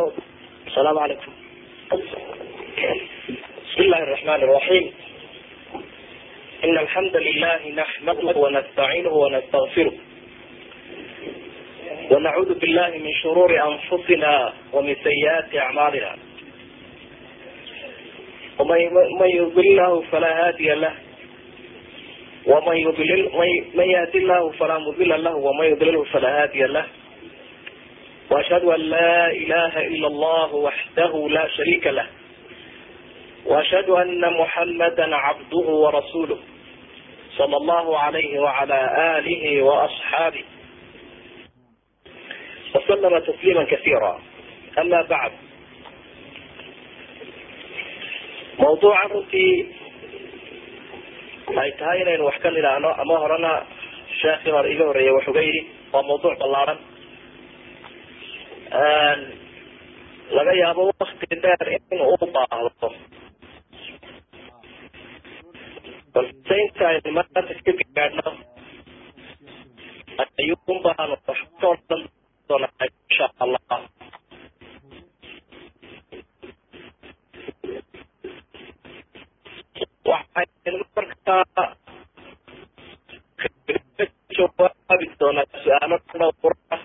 السلام عليكم بسم الله الرحمن الرحيم إن الحمد لله نحمده ونستعينه ونستغفره ونعوذ بالله من شرور أنفسنا ومن سيئات أعمالنا ومن يضل الله فلا هادي له ومن يضلل من يهدي الله فلا مضل له ومن يضلله فلا هادي له واشهد ان لا اله الا الله وحده لا شريك له واشهد ان محمدا عبده ورسوله صلى الله عليه وعلى اله واصحابه وسلم تسليما كثيرا اما بعد mawduuca runtii ay tahay inaynu wax ka nidhaahno ama horena sheekii hore iga horeeya wax uga yidhi waa mawduuc ballaaran laga yaabo wakti dheer in uu baahdo balse inta aynu maanta ka gaadhno ayuun baanu wax ka odhan doonaa insha allah waxaynu markaa jawaabi doonaa su-aalo dhowr ah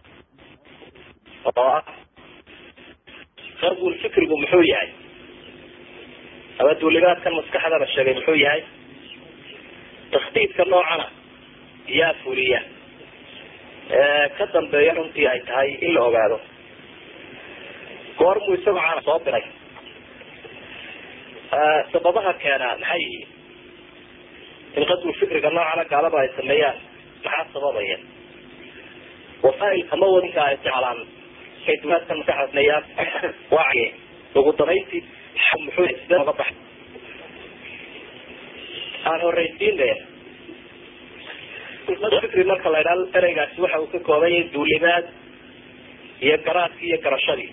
oo ah qarbul fikrigu muxuu yahay ama duulimaadkan maskaxda la sheegay muxuu yahay takhdiidka noocana yaa fuliya ka dambeeya runtii ay tahay in la ogaado goormuu isagoo caana soo diray sababaha keenaa maxay yihiin in qadwul fikriga noocana gaalada ay sameeyaan maxaa sababaya wasaailka mawadinka ay isticmaalaan ay dumaadka maskaxasneeyaan waa ugu danayntii muxuu sidee oga baxay aan horeysiine fikri marka la idhaha ereygaasi waxa uu ka kooban yahay duulimaad iyo garaadkii iyo garashadii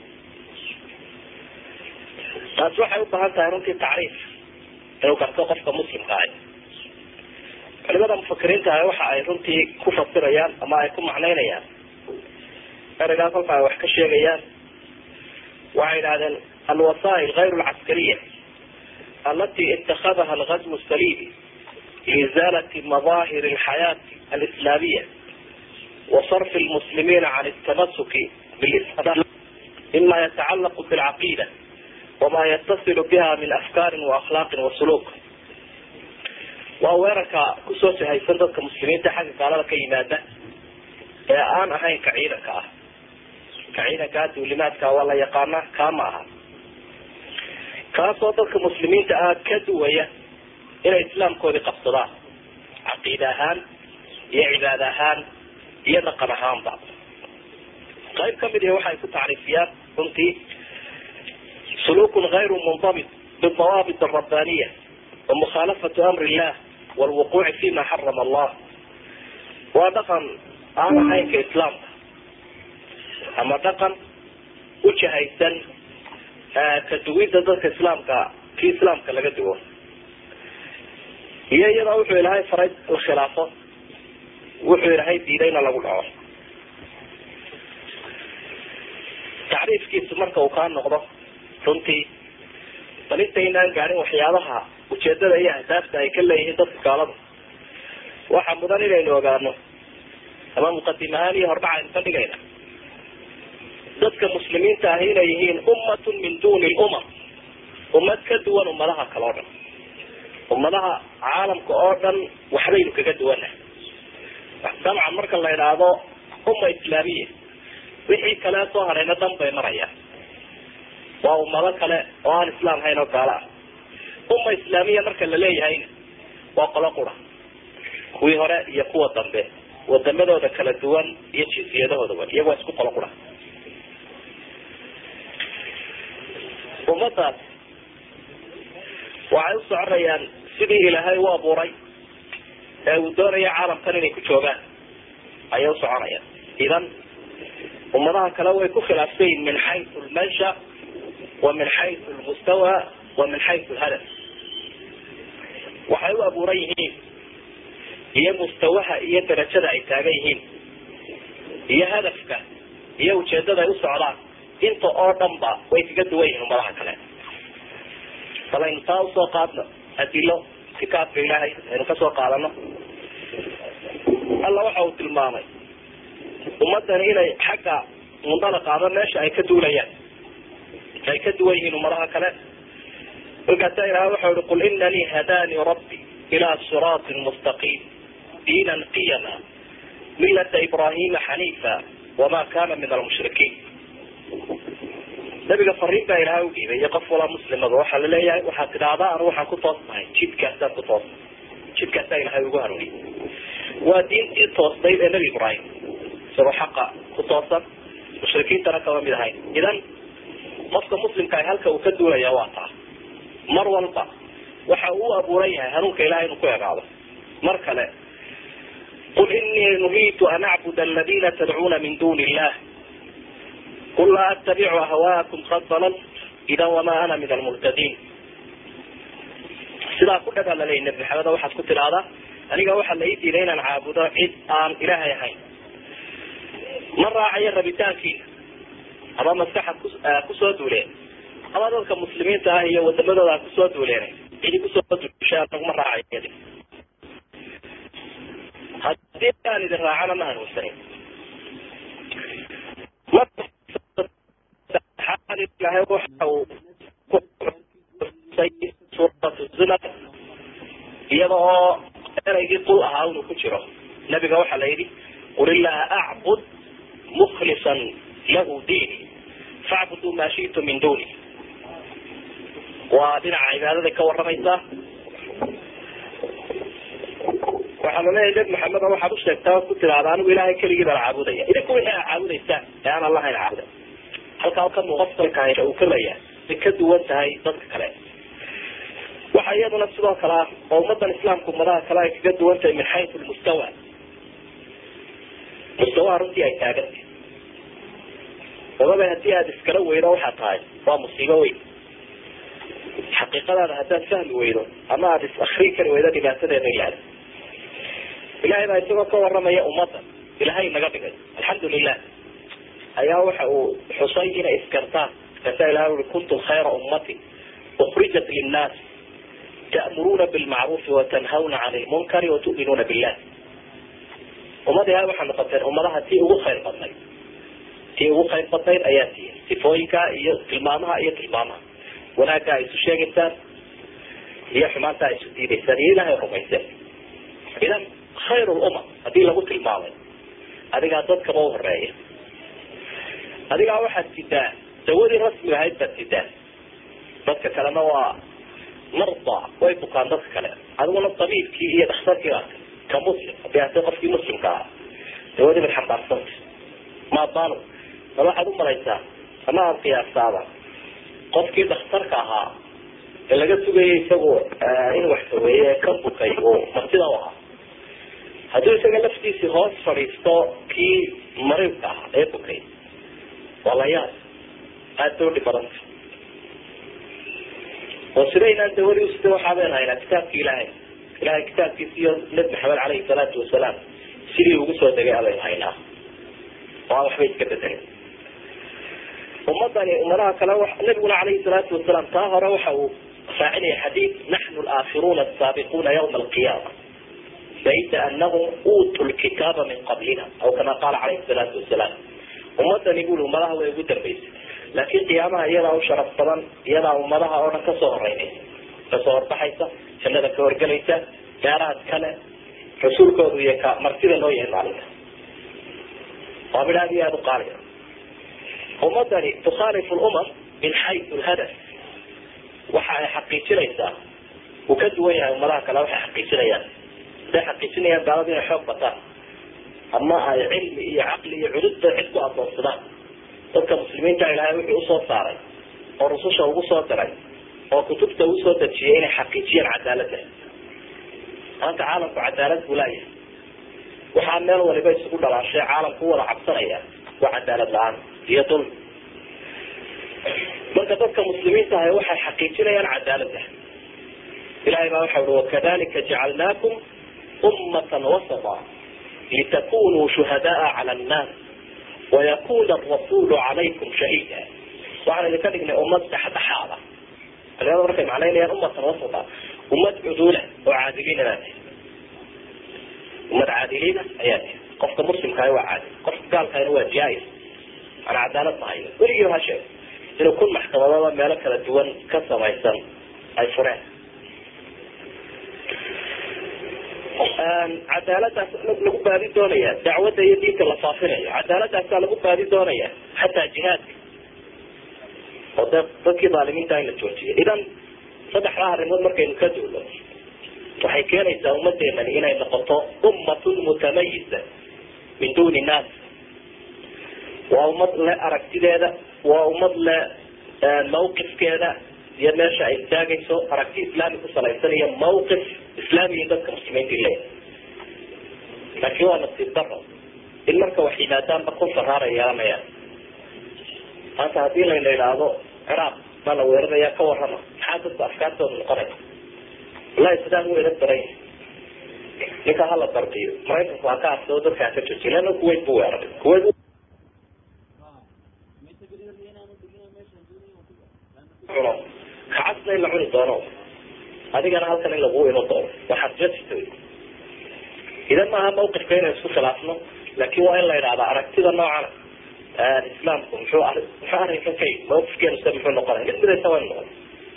taasi waxay u baahan tahay runtii tacriif inuu garto qofka muslimka ah culimada mufakiriinta ah waxa ay runtii ku fasirayaan ama ay ku macnaynayaan ereygaa kolka ay wax ka sheegayaan waxay idhahdeen alwasail غayr اlcaskariya alati itakadaha algazw salibi liizalati madahir اlxayaati alislamiya وصرف المسلمين عن التمسك بالإسلام مما يتعلق بالعقيدة وما يتصل بها من أفكار وأخلاق وسلوك waa weerarka kusoo sahaysan dadka muslimiinta xagga gaalada ka yimaada ee aan ahayn ka ciidanka ah ka ciidankaa duulimaadka waa la yaqaana kaa ma aha kaasoo dadka muslimiinta ah ka duwaya inay islaamkoodii qabsadaan caqiida ahaan iyo cibaada ahaan iyo dhaqan ahaanba qayb kamid ihi waxay ku tacriifiyaan runtii sulukun غayru mundabit bidawaabit الrabbaniya ومخالفة أمر الله والوقوع فيما حرم الله waa dhaqan aan ahaynka islaamka ama dhaqan ujahaysan ka duwidda dadka islaamka kii islaamka laga duwo iyo iyadoo wuxuu ilahay faray la khilaafo wuxuu ilahay diidayna lagu dhaco tacriifkiisu marka uu kaa noqdo runtii bal intaynaan gaadhin waxyaabaha ujeedada iyo ahdaafta ay ka leeyihiin dadka gaalada waxaa mudan inaynu ogaano ama muqadim ahaan iyo hordhac aynu ka dhigayna dadka muslimiinta ahi inay yihiin ummatun min duni lumam ummad ka duwan ummadaha kale o dhan ummadaha caalamka oo dhan waxbaynu kaga duwana dabcan marka la idhaahdo umma islaamiya wixii kale soo harayna dhan bay marayaan waa ummado kale oo aan islaam hayn oo gaalo ah umma islaamiya marka la leeyahayna waa qolo qura kuwii hore iyo kuwa dambe wadamadooda kala duwan iyo jinsiyadahoodaba iyago waa isku qolo qura ummadaas waxay u soconayaan sidii ilaahay u abuuray ee uu doonaya caalamkan inay ku joogaan ayay u soconayaan idan ummadaha kale way ku khilaafsan yihin min xaysu lmansha wa min xaysu lmustawa wa min xaysu lhadaf waxay u abuuran yihiin iyo mustawaha iyo darajada ay taagan yihiin iyo hadafka iyo ujeedada ay u socdaan inta oo dhan ba way kaga duwan yihiin ummadaha kale bal aynu taa usoo qaadno adilo kitaabka ilaahay aynu kasoo qaadano alla waxa uu tilmaamay ummadani inay xagga mundalaqaaba meesha ay ka duulayaan ay ka duwan yihiin ummadaha kale markaasa ilahay waxa ihi qul inanii hadanii rabbi ila siraatin mustaqiim diinan qiyama milata ibrahima xaniifa wama kana min almushrikiin nabiga fariin baa ilahay udhiibay iyo qof walaa muslimaba waxaa laleeyahay waxaad tidhaahdaa anu waxaan ku toosnahay jidkaasaan ku toosnay jidkaasaa ilahay ugu hanuuniyay waa diintii toosnayd ee nebi ibraahim isagoo xaqa ku toosan mushrikiintana kama mid ahayn idan qofka muslimka ah halka uu ka duulaya waa taa mar walba waxa uu u abuuran yahay hanuunka ilahay inuu ku egaado mar kale qul inii nuhiitu an acbud aladina tadcuuna min duni illah qul laa attabicu ahwaakum qad dalalt idan wamaa ana min almuhtadiin sidaa ku dhaba laleeyay nabi maxamed waxaad ku tidhaahdaa aniga waxaa la ii diiday inaan caabudo cid aan ilaahay ahayn ma raacayo rabitaankiina ama maskaxad kusoo duuleen ama dadka muslimiinta ah iyo wadamadooda a kusoo duuleen cidi kusoo duusha anaguma raacayo hadii aan idin raacana ma hanuunsanin ilahay waxa uu kuxusay suuratu zumar iyada oo eraygii qul ahaa inuu ku jiro nabiga waxaa la yidhi qul illaha acbud mukhlisan lahu diini facbuduu maa shi'tum min duni waa dhinaca cibaadaday ka waramaysaa waxaa laleeyahay nabi maxamed waxaad u sheegtaa ku tiraahda anigu ilahay keligii baan caabudaya idinku wixii aa caabudaysaan ee aan allahayn caabuda halkaa ka muqafalka uu kalaya ay ka duwan tahay dadka kale waxa iyaduna sidoo kale ah oo ummadan islaamka ummadaha kale ay kaga duwan tahay min xayu lmustawa mustawaha runtii ay taagantay sababa hadii aada iskala weydo waxaa tahay waa musiibo weyn xaqiiqadaada haddaad fahmi weydo ama aada is akrin kari weydo dhibaatadeeda ilaada ilahay baa isagoo ka waramaya ummadda ilahay naga dhigay alxamdu lilah ayaa waxa uu xusay inay iskartaan markaasaa ilahay ui kuntum khayra ummati ukrijat linnaas ta'muruuna bilmacruufi watanhawna can lmunkari watu'minuuna billah ummad ilahay waxaa noqoteen ummadaha tii ugu khayr badnayd tii ugu khayr badnayd ayaa tihiin sifooyinka iyo tilmaamaha iyo tilmaamaha wanaagga ay isu sheegaysaan iyo xumaanta ay isu diidaysaan iyo ilahay rumayseen idan khayr lumam hadii lagu tilmaamay adigaa dadkaba u horeeya adigaa waxaad sidaa dawadii rasmiga ahayd baad sidaa dadka kalena waa marda way bukaan dadka kale adiguna tabiibkii iyo dhakhtarkii baat ka muslim hadii ate qofkii muslimka ahaa dawadii baad xambaarsanta maadaanu bal waxaad u malaysaa ama aada qiyaasaaba qofkii dhakhtarka ahaa ee laga sugayay isagu in wax saweeye ka bukay uu martida u ahaa hadduu isaga laftiisii hoos fadhiisto kii mariibka ahaa ee bukay waa la yaab aada bay udhib badanta oo sidaynaan dawadii usida waxaa baynu haynaa kitaabki ilaahay ilahay kitaabkiisi iyo nabi maxamed caleyhi salaatu wasalaam sidii ugu soo degay abaynu haynaa oo aan waxba iska bedelin ummadani ummadaha kale nabiguna caleyhi salaatu wasalaam taa hore waxa uu raacinaya xadiid naxnu alaakiruuna asaabiquuna ywma alqiyaama laysa anahum uutuu lkitaaba min qablina aw kama qaala caleyhi salaatu wasalaam ummadani buli ummadaha way ugu dambeysay laakiin qiyaamaha iyadaa u sharaf badan iyadaa ummadaha oo dhan kasoo horeynaysa kasoo horbaxaysa jannada ka horgelaysa gaaraad kale rasuulkoodu iyo ka martida loo yahay maalinta waa mid aad iyo aada u qaaliya ummadani tukhaalifu lumam min xayu lhadaf waxa ay xaqiijinaysaa uu ka duwan yahay ummadaha kale waxay xaqiijinayaan haday xaqiijinayaan gaaladu inay xoog bataan ama ay cilmi iyo caqli iyo cududba cid ku adoonsadaan dadka muslimiinta ilaahay wuxuu usoo saaray oo rususha ugu soo diray oo kutubta uu soo dejiyay inay xaqiijiyaan cadaaladda maanta caalamku cadaalad buu laayahay waxaa meel waliba isugu dhalaashay caalamku u wada cabsanaya waa cadaalad la-aan iyo dulmi marka dadka muslimiinta ahay waxay xaqiijinayaan cadaaladda ilahay baa waxa ui wakadalika jacalnaakum ummatan wasata litakunuu shuhadaaa cala annaas wayakuna arasulu calaykum shahiida waxaan idinka dhignay ummad dhexdhexaada culimada markay macnaynayaan ummatan wasata ummad cuduula oo caadiliina baa tihi ummad caadiliina ayaa tihi qofka muslimkaah waa caadil qofka gaalkaana waa jaa-ir aan cadaalad mahayo weligii ha sheeg inuu kun maxkamadooda meelo kala duwan ka samaysan ay fureen cadaaladaas lagu baadi doonaya dacwadda iyo diinta la faafinayo cadaaladaasaa lagu baadi doonaya xataa jihaadka oo de dadkii dhaalimiinta in la joojiyo idan saddexdaa arrimood markaynu ka duulo waxay keenaysaa ummadeenani inay noqoto ummatun mutamayisa min duni naas waa ummad le aragtideeda waa ummad le mawqifkeeda iyo meesha ay istaagayso aragti islaami ku salaysan iyo mawqif islaamiya dadka muslimiinta le laakiin waa nasiib daro in marka wax yimaadaanba kun faraara yeelanayaan maanta haddii layna idhaahdo ciraaq baa la weeraraya ka warrama maxaa dadku afkaartooda noqonaya wallahi sidaan u eran daran ninka hala darbiyo maraykanku ha ka arsado dadka ha ka joojiy leanna kuwait bu weeraray kuwait cuno kacasna in la cuni doono adigana halkan in laguu imo doono waxaad jasito idan maaha mawqifka inaynu isku khilaafno laakin waa in la idhahda aragtida noocana islaamku muxuu muxuu arrinkan ka yii mawqifkeenu se muxuu noqonaya mid midaysa waynu noqon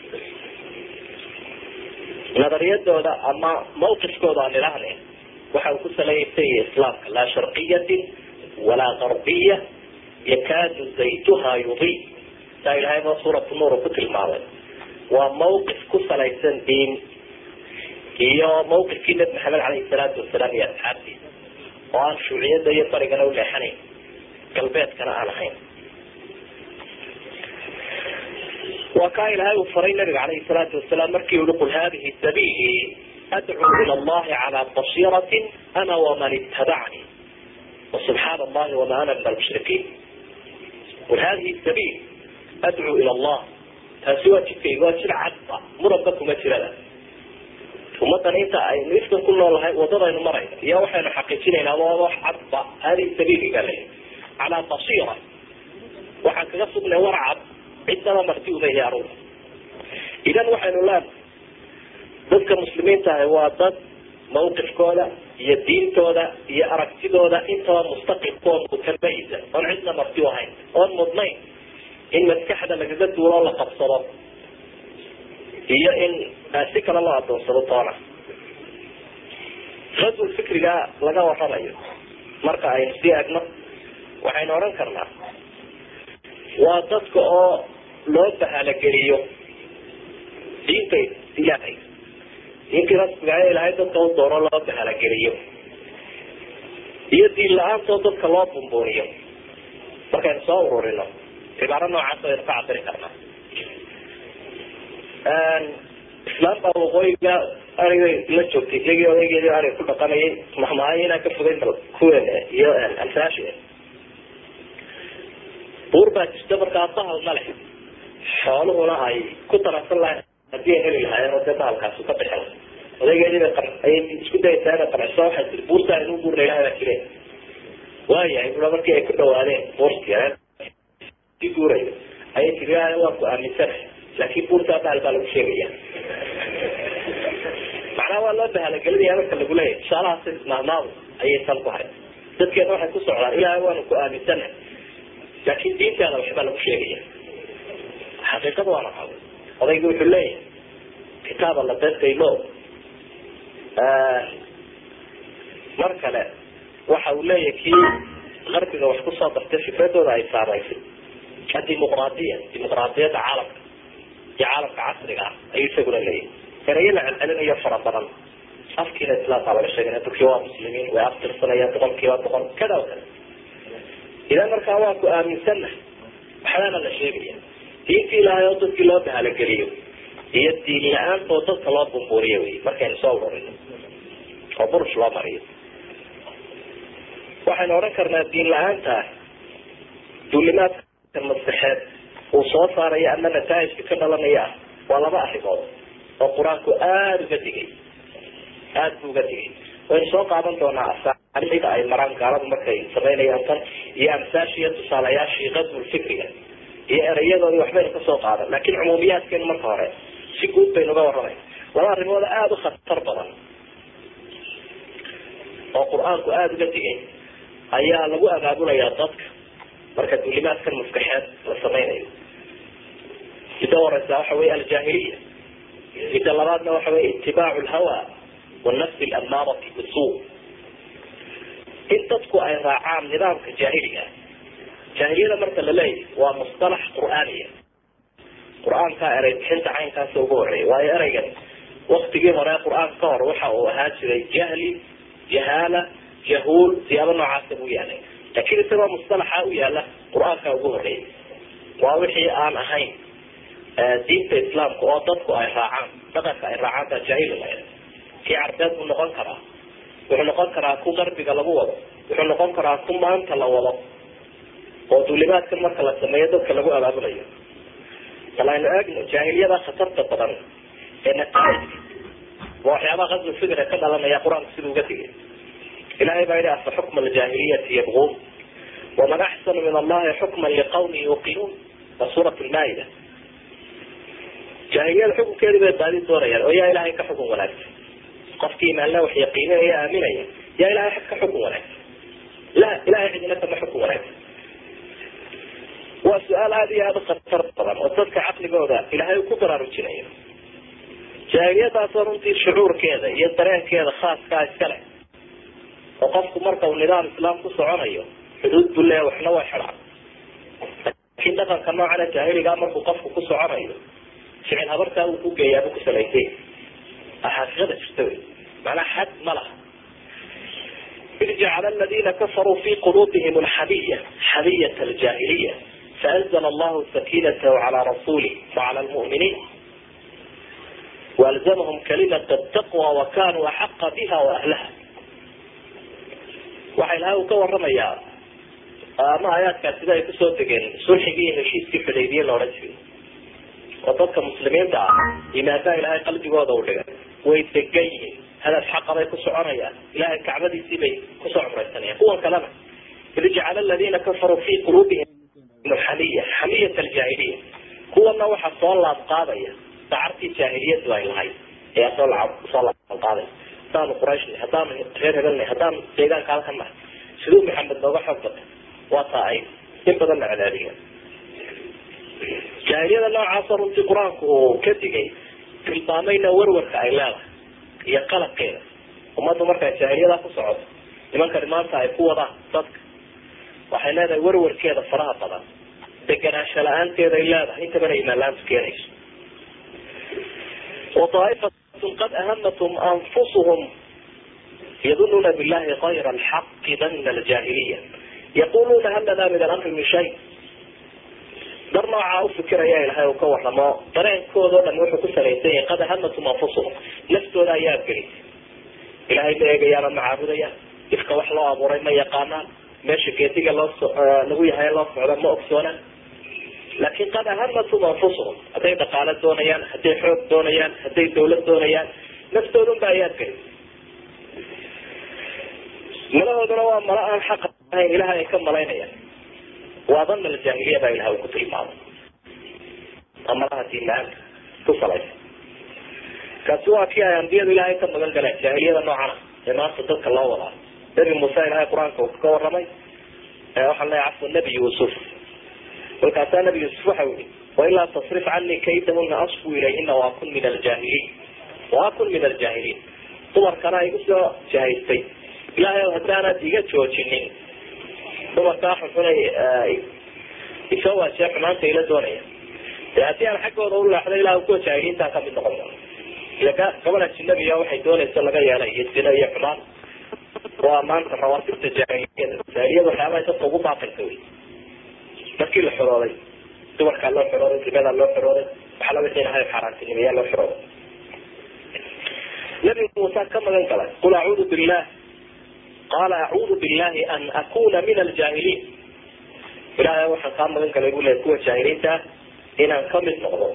nadariyadooda ama mawqifkooda aan idhahne waxa uu ku salaysan yahay islaamka laa sharqiyatin walaa garbiya yakaadu zaytuha yudi saa ilahay ba suuratu nuur ku tilmaamay waa mawqif ku salaysan diin iyo mawqifkii nabi maxamed caleyhi salaatu wasalaam iyo asxaabtiisa oo aan shuuciyada iyo barigana u leexanayn galbeedkana aan ahayn waa kaa ilaahay uu faray nabiga caleyhi salaatu wasalaam markii ui qul hadihi sabiili adcuu ila allahi calaa basiiratin ana waman itabacni wasubxaana allahi wama ana min almushrikiin qul hadihi sabiil adcuu ila allah taasi waa jidkayga waa jid cadba muranba kuma jirada ummadan inta aynu ifkan ku noolahay wadadaynu marayno iyo waxaynu xaqiijinaynaa waa wax cadba hadihi sabiili baa lay calaa basiira waxaan kaga sugnay war cad cidnaba marti uma ihi aruga idan waxaynu leenahay dadka muslimiinta ahi waa dad mawqifkooda iyo diintooda iyo aragtidooda intaba mustaqilkoo mutamayisa oon cidna marti u ahayn oon mudnayn in maskaxda lagaga duuloo la qabsado iyo in si kale loo adoonsado toona radul fikriga laga waramayo marka aynu sii egno waxaynu odhan karnaa waa dadka oo loo bahalageliyo diinta ilaahay diintii rasmiga ilaahay dadka u doono loo bahalageliyo iyo diin la-aantoo dadka loo bumbuuniyo markaynu soo ururino cibaaro noocaas aynu ka cabiri karnaa islaam baa waqooyiga ariga la joogtay iyagii odaygeedii ariga ku dhaqanayay mahmaayo inaan ka fogeyn bal kuwen iyo alfaashi buur baa jirta markaa bahal ma leh xooluhuna ay ku taransan lahayn hadii ay heli lahaayeen oo dee bahalkaasi ka bixin odaygeedii bay ayay isku dayaysaa inay qanciso waxay tiri buurtaa inuu buurna ilahay baa jire waayahay bua markii ay ku dhawaadeen buurtii si guurayo ayay tiri waan ku aaminsanahay laakin buurtaa bahal baa lagu sheegaya macnaha waa loo bahalagelinaya marka lagu leeyahy tusaalahaas mahmaadu ayay san ku hay dadkeena waxay ku socdaan ilahay waanu ku aaminsanahay laakin diintaada waxbaa lagu sheegaya xaqiiqada waa naqaado odaygi wuxuu leeyahay kitaaba la dadaylo mar kale waxa uu leeyahay kii qarbiga wax kusoo dartay fikradooda ay saamaysay adimuqraadiya dimuqraadiyadda caalamka iyo caalamka casriga ah ayuu isaguna leeyahay erayo la celcelinayo fara badan afkiina islaamkaa laga sheegana dadkii waa muslimiin way aftirsanayaan boqolkiiba boqol kada o kada idan markaa waa ku aaminsannahay waxbaana la sheegaya diintii ilaahay oo dadkii loo bahalageliyo iyo diin la-aantoo dadka loo bumbuuriyo wey markaynu soo ururino oo burush loo mariyo waxaynu odhan karnaa diin la-aanta duulimaadka maskaxeed uu soo saarayo ama nataa'ijka ka dhalanaya ah waa laba arrimood oo qur-aanku aada uga digay aada bu uga digay waynu soo qaadan doonaa asaaliida ay maraan gaaladu markay samaynayaan tan iyo amsaashiiyo tusaalayaashii qadbul fikriga iyo erayadoodii waxbaynu kasoo qaadan laakin cumuumiyaadkeenu marka hore si guud baynu uga warramayna laba arrimood aada u khatar badan oo qur-aanku aada uga digay ayaa lagu abaabulayaa dadka marka dulimaadkan maskaxeed la samaynayo midda horeysa waxa wey aljaahiliya midda labaadna waxa wey itibaacu lhawa wanafsi alamaarati bisuu in dadku ay raacaan nidaamka jaahiliga jaahiliyada marka la leeyahy waa musطalax qur'aaniya qur-aankaa erey bixinta caynkaasa ugu horeeya waayo ereygan waktigii hore qur-aanka ka hor waxa uu ahaa jiray jahli jahaala jahuul siyaabo noocaasa buu yaalay laakiin isagoo musطalaxa u yaala qur-aankaa ugu horeeyay waa wixii aan ahayn diinta islaamka oo dadku ay raacaan dhaqanka ay raacaan baa jaahili lahayd kii carbeed buu noqon karaa wuxuu noqon karaa ku qarbiga lagu wado wuxuu noqon karaa ku maanta la wado oo duulimaadkan marka la sameeyo dadka lagu abaabulayo bal aynu eegno jaahiliyada khatarta badan ee nataaijka waa waxyaabaha qasbi fikra ka dhalanaya qur-aanku siduu uga digay ilahay baa yihi afa xukma aljaahiliyati yabquun waman axsanu min allahi xukman liqawmi yuqinuun waa suurat lmaa'ida jaahiliyada xukunkeedii bay baadi doonayaan oo yaa ilahay ka xukun wanaagsan qofkii imaanla wax yaqiinanaya aaminaya yaa ilahay ka xukun wanaagsan la ilahay cidina kama xukun wanaagsan waa su-aal aada iyo aada u khatar badan oo dadka caqligooda ilahay ku baraarujinayo jaahiliyadaasoo runtii shucuurkeeda iyo dareenkeeda khaaskaa iska leh oo qofku marka uu nidaam islaam ku soconayo xuduud buu leeya waxna waa xidhaan laakiin dhaqanka noocana jaahiligaa markuu qofku ku soconayo ficil habartaa uu ku geeyaabuu ku salaysay xaqiiqada jirta wey macnaa xad ma laha id jacala aladina kafaruu fi quluubihim alxamiya xamiyat aljaahiliya faanzla allahu sakinatahu cala rasulih wacala lmu'miniin walzamahum kalimat taqwa wakanuu axaqa biha waahlaha waxa ilahay uu ka waramayaa ama aayaadkaas sida ay kusoo degeen sulxigii iyo heshiiskii xudaybiye la odhan jiray oo dadka muslimiinta ah imaandaa ilahay qalbigooda u dhigay way degan yihiin hadaf xaqa bay ku soconayaan ilahay kacbadiisii bay kusoo cumraysanayaan kuwan kalena id jacala aladina kafaruu fi quluubihim xamiya xamiyat aljaahiliya kuwana waxaa soo laab qaadaya dacartii jaahiliyadu ay lahayd ayaa soo soo laab qaadaya haddaanu qurayshna haddaanu reer hebelna haddaanu deegaanka halkan nahay siduu maxamed nooga xoog batay waa taa ay in badan la cadaadiya jaahiliyada noocaasa runtii qur-aanku uu ka digay tilmaamayna warwarka ay leedahay iyo qalabkeeda ummaddu markay jaahiliyadaa ku socoto nimankani maanta ay ku wadaan dadka waxay leedahay warwarkeeda faraha badan deganaansho la-aanteeday leedahay intabana imaan la-aantu keenayso waaa'ifatun qad ahamatum anfusuhum yadunuuna billahi kayra alxaqi dana aljaahiliya yaquluuna hal lanaa min alamri min shay dar noocaa ufikiraya ilahay uu ka waramo dareenkooda o dhan wuxuu ku salaysan yahay qad ahamatum anfusuhum naftooda ayaa abgelisay ilahay ma eegayaana ma caabudayaan ifka wax loo abuuray ma yaqaanaan meesha geediga loo lagu yahay loo socda ma ogsoonaan laakin qad ahamatum anfusuhum hadday dhaqaalo doonayaan hadday xoog doonayaan hadday dawlad doonayaan naftoodun ba ayaa abgelisay malahooduna waa mala aan xaq ahayn ilahay ay ka malaynayaan waa dana aljaahiliya baa ilaha uu ku tilmaamay amalaha diinla-aanta ku salaysa kaasi waa kii ay ambiyadu ilaahay ka magan galeen jaahiliyada noocana ee maanta dadka loo wadaa nabi muuse ilahay qur-aanka uu ka waramay waxaan leeya cafwa nabi yuusuf kolkaasaa nabi yuusuf waxau yihi wailaa tasrif canii kaydahuna asfu ilayhina waakun min aljaahiliin waakun min aljaahiliin dumarkana igu soo jahaystay ilahay o haddaanaad iga joojinin dumarkaa xunxunay isoo waajee xumaanta ila doonaya de haddii aan xaggooda u leexdo ilah kuwa jaahiliintaa kamid noqon ila gabadh ajinabiya waxay doonaysa laga yeelay iyo zino iyo xumaan waa maanta rawaatibta jaahiliyada jaahiliyada waxyaabaha dadka ugu baaqaysa wey markii la xorooday dumarkaa loo xorooday ribadaa loo xorooday waxala wixii ilahay xaaraantinimeyaa loo xorooday nabi muuse ka magan galay qul acuudu billah qaala acuudu billahi an akuna min aljaahiliin ilahay waxaan kaa magan galay bu leey kuwa jaahiliinta ah inaan kamid noqdo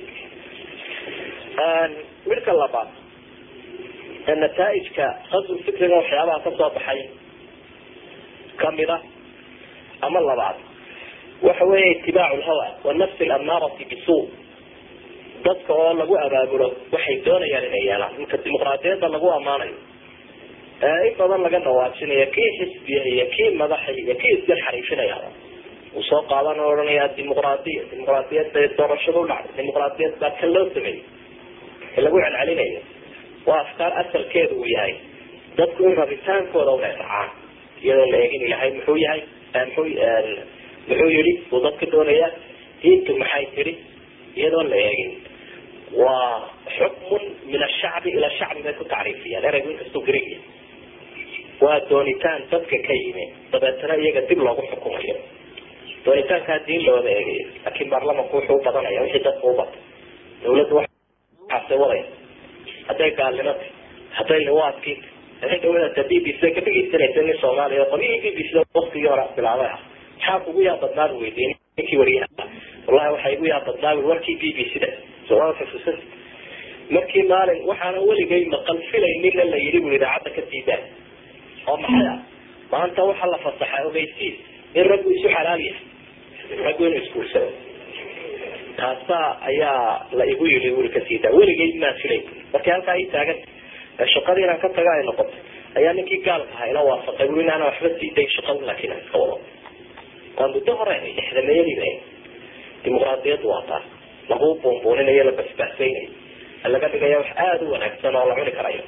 midka labaad ee nataaijka qasbu fikriga waxyaabaha kasoo baxay kamida ama labaad waxa weeye itibaacu lhawa wanafsi lamaarati bisu dadka oo lagu abaabulo waxay doonayaan inay yeelaan inka dimuqraadiyadda lagu ammaanayo ee in badan laga dhawaajinayo kii xisbiya iyo kii madaxa iyo kii isgar xariifinaya uu soo qaadan oo ohanaya dimuqraadiya dimuqraadiyadda doorashada u dhacday dimuqraadiyad baa kan loo sameeyey ee lagu celcelinayo waa afkaar asalkeedu uu yahay dadku in rabitaankooda una dhacaan iyadoo la eegin ilahay muxuu yahay muxuu muxuu yihi uu dadka doonaya diintu maxay tiri iyadoon la eegin waa xukmun min ashacbi ila shacbi bay ku tacriifiyaan ereygu inkastuu greeg yahay waa doonitaan dadka ka yimi dabeetana iyaga dib loogu xukumayo doonitaankaa diin looda eegayo laakiin baarlamanku wuxuu u badanaya wixii dadka u bato dawladdu waxaase wadaya hadday gaalnimata hadday liwaadkii hadday dawladata b b c ka dhegeysanaysa nin soomaaliya qolyihii b b c waktigii hore bilaabay ah maxaa kugu yaa badnaan weydiin ninkii wariyaha wallahi waxaa igu yaa badnaa warkii b b c da somaa xusuusan markii maalin waxaana weligay maqal filaynina la yidhi bu idaacadda ka diidaan oo maxay ah maanta waxaa la fasaxaa ogeysiis in raggu isu xalaal yahay raggu inuu isguursado taasaa ayaa la igu yidhi wuri ka siidaa weligay maa filay markii halkaa ii taagan shaqadii inaan ka taga ay noqotay ayaa ninkii gaalka ahaa ila waafaqay wuri inaana waxba sii day shaqada laakiin aan iska wado waa muddo hore lixdameeyadiiba dimuqraadiyaddu waa taas lagu buunbuuninayo la basbaasaynayo laga dhigaya wax aada u wanaagsan oo la cuni karayo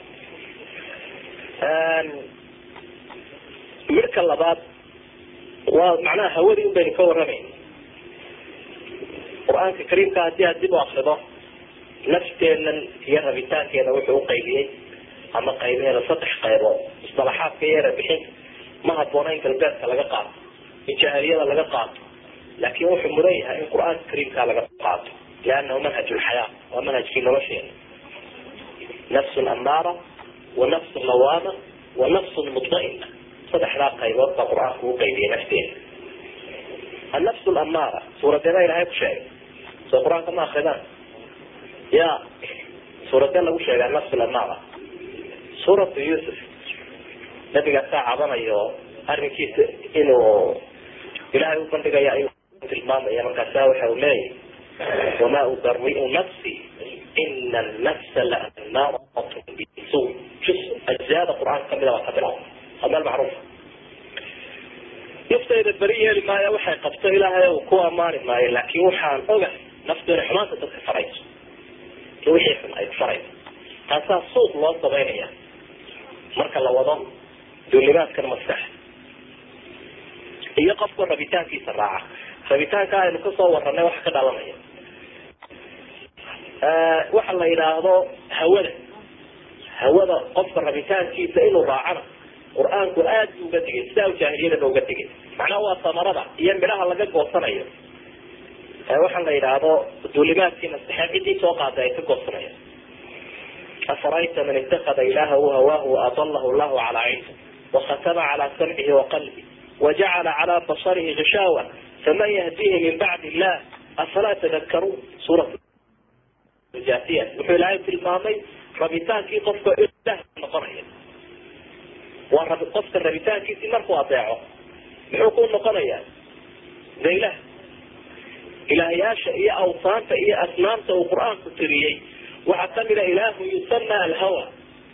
midka labaad waa macnaha hawadii un baynu ka warramayn qur-aanka kariimka haddii aad dib u akrido nafteenan iyo rabitaankeeda wuxuu uqaybiyey ama qaybeeda saddex qaybood musalaxaadka iyo erebixinta ma haboona in galbeedka laga qaato in jaahiliyada laga qaato laakin wuxuu mudan yahay in qur-aanka kariimka laga qaato liannahu manhaj lxayaa waa manhajkii nolosheena nafsun amaara wa nafsun lawaama wa nafsun mudmaina saddexdaa qaybood baa qur-aanku u qaybiyay nafteeda annafs lamaara suuradeeda ilahay ku sheegay soo qur-aanka ma akridaan ya suuradee lagu sheegay annafs lamaara suuratu yusuf nabigaasaa cabanayo arrinkiisa inuu ilahay u bandhigaya ayuu tilmaamaya markaasa waxa uu leeyahy wamaa ubariu nafsi ina nafsa laamaarat bisu jus ajzaada qur-aanka kamida waa ka bilaw waa meel macruuf naftayda beri yeeli maayo waxay qabto ilaahay uu ku amaani maayo laakin waxaan ogahay naftu inay xumaanta dadka farayso iyo wixii xun ay farayso taasaa suuq loo samaynaya marka la wado duulimaadkan maskaxa iyo qofku rabitaankiisa raaca rabitaanka aynu kasoo waranay waxa ka dhalanaya waxa la yidhaahdo hawada hawada qofka rabitaankiisa inuu raacana qur-aanku aad bu uga digay sidaa u jaahiliyadaba uga digay macnaha waa samarada iyo midhaha laga goosanayo waxaa la yidhaahdo duulimaadkii maskaxeed ciddii soo qaaday ay ka goosanaya afarayta man itakada ilahahu hawaahu waadalahu llahu calaa cilmi wakhatama calaa samcihi waqalbi wajacala calaa basarihi gishaawa faman yahdihi min bacdi illah afalaa tadakaruun suura jasiya wuxuu ilaahay tilmaamay rabitaankii qofka ilah noqonaya waa rabi qofka rabitaankiisii markuu adeeco muxuu ku noqonayaa de ilah ilaahyaasha iyo awsaanta iyo asnaamta uu qur-aanku tiriyey waxaa kamida ilaahu yusama alhawa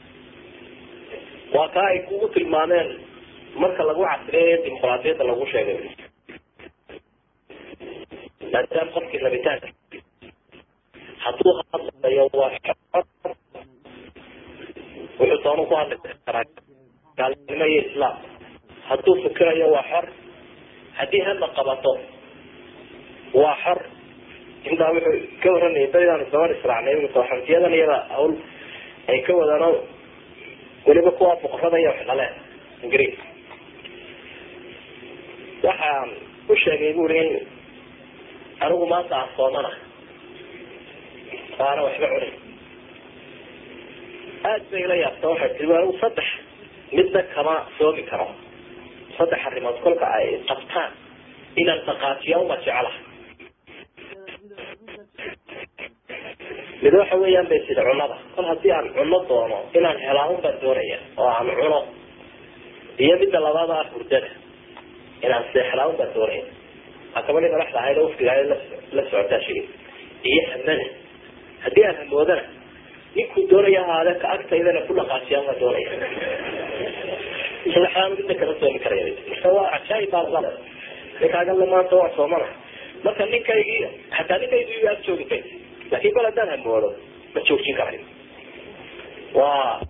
waa kaa ay kugu tilmaameen marka lagu casriyeeyo dimuqraadiyadda lagu sheegay maadaama qofkii rabitaanka hadduu hadlayo waa xor wuxuu doonu ku hadli karaa gaalnimo iyo islaam hadduu fikirayo waa xor haddii hadla qabato waa xor intaa wuxuu ka waranayay beridaanu gaban israacnay xantiyadan iyada hawl ay ka wadaan weliba kuwa boqorada iyo wax dhaleen ingiriis waxaan u sheegay buri in anigu maanta aan soomana oo ana waxba cunay aad bay ila yaabta waxay tii anigu saddex midna kama soomi karo saddex arrimood kolka ay qabtaan inaan dhaqaajiya uma jecla mid waxa weeyaan bay sida cunada kol haddii aan cuno doono inaan helaa un baan doonaya oo aan cuno iyo midda labaad ah hurdada inaan seexlaa un baan doonaya gabadhii madaxda ahayd oo wafdiga ahayd la socotaa shigi iyo hamada haddii aan hamoodana ninkuu doonaya ahaade ka agtaydana ku dhaqaajiyaan waa doonaya saddexdaan midna kama soomi karaya marka waa cajaaib baa ninkaaganla maanta waa soomana marka ninkaygii hataa ninkaygii ag joogi kay laakin bal haddaan hamoodo ma joojin karayo waa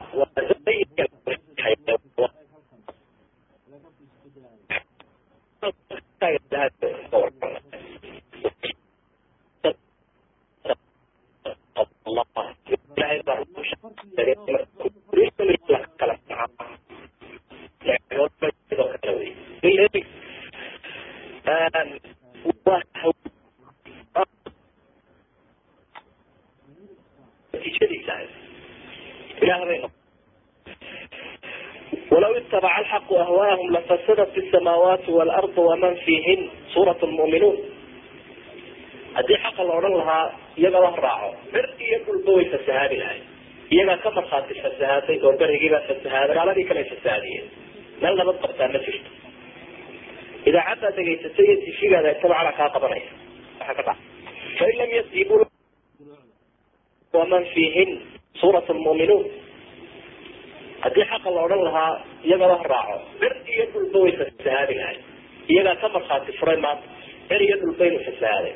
walaw itabaca alxaqu ahwaahum lafasadat isamaawaati waalardu waman fiihin suurat lmu'minuun haddii xaqa la odhan lahaa iyaga la raaco bir iyo dhulba way fasahaadi lahay iyagaa ka markhaati fasahaaday oo berigiibaa fasahaaday gaaladii kale fasahaadiyeen meel nabad qabtaa ma jirto idaacaddaa degaysatay iyo tifigaada tabacala kaa qabanaya waxa ka dhaca fain lam yastiibuu waman fiihin suurat lmu'minuun haddii xaqa la odhan lahaa iyaga la raaco bir iyo dhulba way fasahaadi lahay iyagaa ka markhaati furay maanta bir iyo dhulbaynu fasahaaday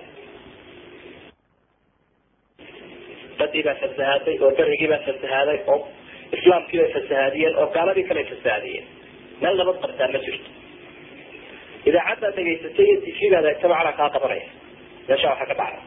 badii baa fasahaaday oo berigii baa fasahaaday oo islaamkii bay fasahaadiyeen oo gaaladii kale fasahaadiyeen meel nabad qabtaa ma jirto idaacaddaa degaysatay iyo tifigaada tabacala kaa qabanaya meesha waxa ka dhacay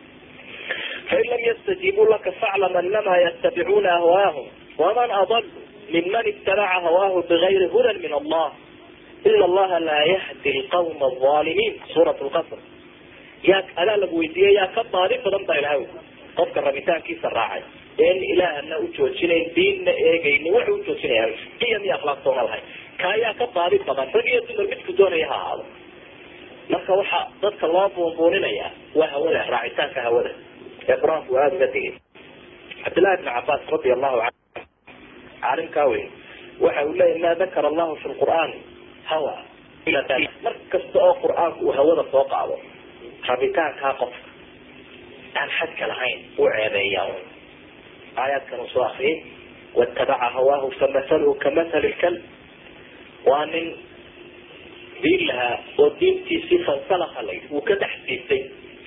fain lam yastajiibuu laka faclam anama yatabicuuna ahwaahum waman adal miman ibtalaca hawaahu bigayri hudan min allah ina allaha laa yahdi lqawma alظaalimiin suurat lqasr yaa adaa lagu weydiiyey yaa ka baadi badan baa ilahay qofka rabitaankiisa raacay een ilaahana u joojinayn diinna eegaynin wuxuu ujoojinaya qiyam iyo akhlaaq sooma lahay ka ayaa ka baadi badan rag iyo dumar midku doonaya ha ahaado marka waxa dadka loo buunbuuninaya waa hawada raacitaanka hawada ee qur-aanku aada uga digay cabdillahi bn cabaas radi allahu canhu caalimkaa weyn waxa uu leeyahy ma dakara allahu fi lqur'aan hawa mar kasta oo qur-aanku uu hawada soo qaado rabitaankaa qofka aan xadka lahayn uu ceebeeya aayaadkan uu soo akriyay watabaca hawaahu famahaluhu kamathali lkalb waa nin diin lahaa oo diintiisii fansalaka layd uu ka dhex siistay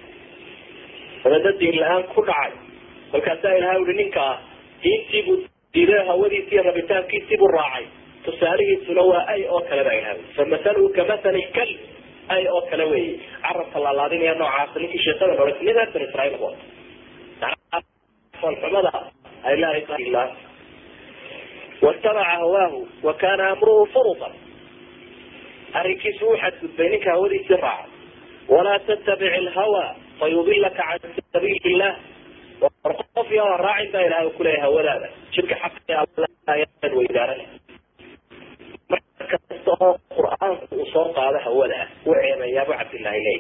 dabadna diin la-aan ku dhacay kolkaasaa ilaha ui ninkaa diintiibuu diiday hawadiisi iyo rabitaankiisiibuu raacay tusaalihiisuna waa ay oo kale baa ilaha famahaluhu kamathali lkalb ay oo kale wey carabka laalaadinaya noocaas ninkii sheekada hore nin reer bani israiil ku foolxumada ay laa watabaca hawaahu wa kana amruhu furutan arrinkiisu uu xadgudbay ninka hawadiisii raaca walaa tattabic ilhawa fayudilaka can sabiili illah qof iyo raacin baa ilahay kuleeyahay hawadaada jidka xaq weydaaran markasta oo qur-aanku uu soo qaado hawada u ceebayaabu cabdillahi leey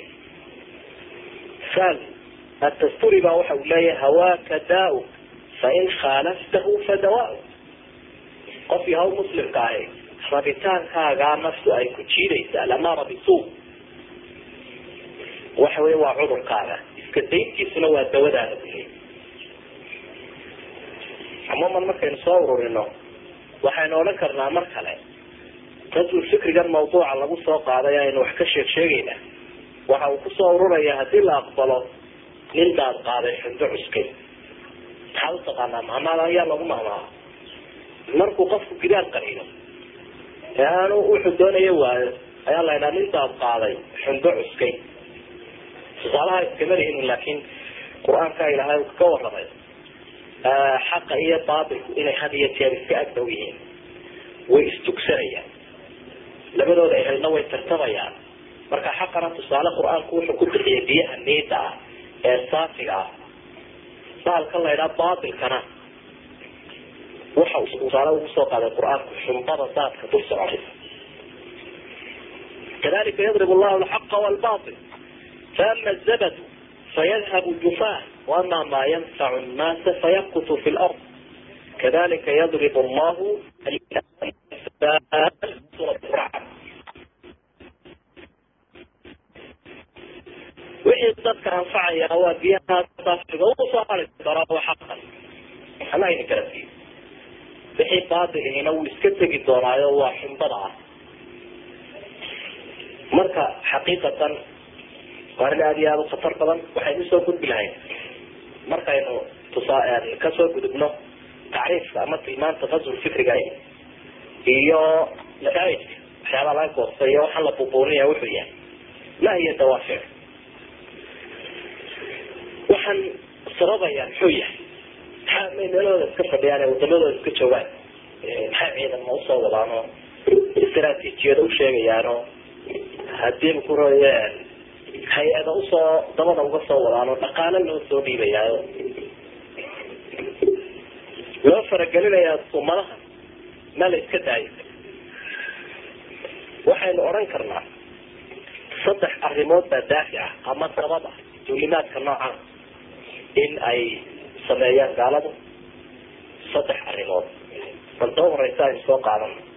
sal atasturi baa waxa uu leeyahay hawaaka daa fain khaalaftahu fadawa qof yahaw muslimka ahi rabitaankaagaa naftu ay ku jiidaysaa lamaara bisu waxa wey waa cudurkaaga iska dayntiisuna waa dawadaada bu leey cumuuman markaynu soo ururino waxaynu odhan karnaa mar kale rasul fikrigan mawduuca lagu soo qaaday aynu wax ka sheeg sheegayna waxa uu kusoo ururaya hadii la aqbalo nin daad qaaday xundo cuskay maxaad utaqaanaa mahmaada ayaa lagu mahmaa markuu qofku gidaar qariino ee aanu wuxuu doonayo waayo ayaa la ydhaha nin daad qaaday xundo cuskay tusaalaha iskama lihin laakiin qur-aanka ilaahay uu ka waramay xaqa iyo baatilku inay had iyo jeer iska agdhow yihiin way istugsanayaan labadooda ehelna way tartamayaan marka xaqana tusaale qur-aanku wuxuu ku bixiyay biyaha niida ah ee saafiga ah baalkan la ydhaha baatilkana waxa uu tusaale ugu soo qaaday qur-aanku xumbada daadka dul socotay kadalika yadrib llahu alxaqa walbatil faama zabadu fayadhabu jufaa waama maa yanfacu nnaasa fayamkutu fi lard kadalika yadrib llahu wixii dadka anfacaya waa biyaha saafiga usoo hari doonaa waa xaqan ana idin kala siiyo wixii baatilihina wuu iska tegi doonaayo waa xumbada ah marka xaqiiqatan waa arrin aada iyo aada u khatar badan waxaynu usoo gudbi lahayn markaynu tusaa kasoo gudubno tacriifka ama tilmaanta qaswul fikriga iyo nataa'ijka waxyaabaha laga goostay iyo waxaan la bubuuninaya wuxuu yahay ma hiya dawaafic waxaan sababayaan muxuu yahay maxaa may meelahooda iska fadhiyaan ee wadamadooda iska joogaan maxay ciidanma usoo wadaanoo istaraatiijiyada u sheegayaanoo hadiiba ku roye hay-ada usoo dabada uga soo wadaanoo dhaqaalo loo soo dhiibayaayo loo faragelinayaa ummadaha ma la iska daayo waxaynu odhan karnaa saddex arrimood baa daafi ah ama sabab ah duulimaadka noocan in ay sameeyaan gaaladu saddex arrimood bal doo horeysa aynu soo qaadano